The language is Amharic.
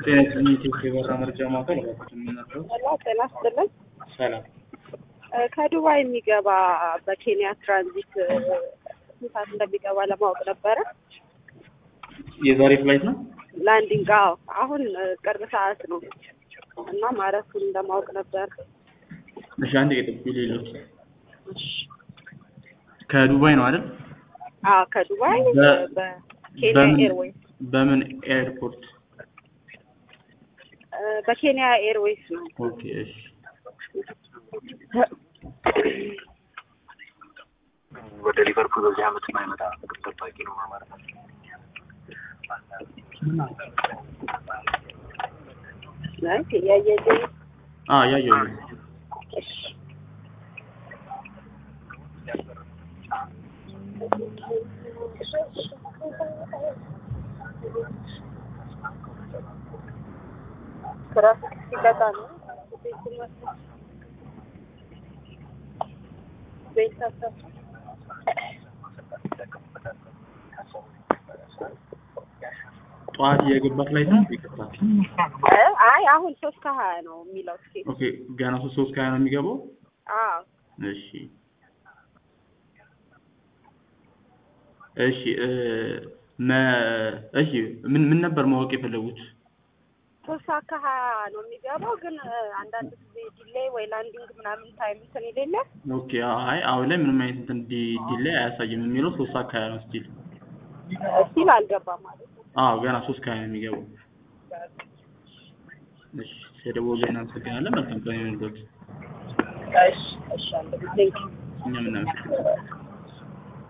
ጤና ይስጥልኝ የኢትዮጵያ የበረራ መረጃ ማዕከል እባክዎትን ምን ነበር? ሰላም ጤና ይስጥልን። ሰላም እ ከዱባይ የሚገባ በኬንያ ትራንዚት እ ስንት ሰዓት እንደሚገባ ለማወቅ ነበረ። የዛሬ ፍላይት ነው? ላንዲንግ አዎ፣ አሁን እ ቅርብ ሰዓት ነው እና ማረፉን ለማወቅ ነበር። እሺ አንድ የጠብቁ ሌሎች እሺ። ከዱባይ ነው አይደል? አዎ ከዱባይ በ- በኬንያ በምን- ኤርዌይስ በምን ኤርፖርት? እ በኬንያ ኤርዌይስ ነው። ኦኬ እሺ ወደ ሊቨርፑል በዚህ አመት የማይመጣ ግብ ጠባቂ ነው ማለት ነው። ናይስ እያየልኝ አ ያየው ነው። እሺ ትራፊክ ሲቀጣ ነው ቤት ታሰብ ጠዋት የገባ ፍላይት ነው? ይቅርታ። እ አይ አሁን ሶስት ከሀያ ነው የሚለው ትኬት ኦኬ ገና ሶስት ሶስት ከሀያ ነው የሚገባው? አዎ እሺ እሺ እ መ እሺ ምን ምን ነበር ማወቅ የፈለጉት? ሶስት ሰዓት ከሀያ ነው የሚገባው ግን እ አንዳንድ ጊዜ ዲሌይ ወይ ላንዲንግ ምናምን ታይም እንትን የሌለ ኦኬ አይ አሁን ላይ ምንም አይነት እንትን ዲ ዲሌይ አያሳይም የሚለው ሶስት ሰዓት ከሀያ ነው ስቲል ስቲል አልገባም ማለት ነው። አዎ ገና ሶስት ከሀያ ነው የሚገባው። እሺ ስለደወሉ እናመሰግናለን። መልካም ቀን ይሁንልዎት። እሺ እሺ አንድ ጊዜ እኛም እናመሰግናለን።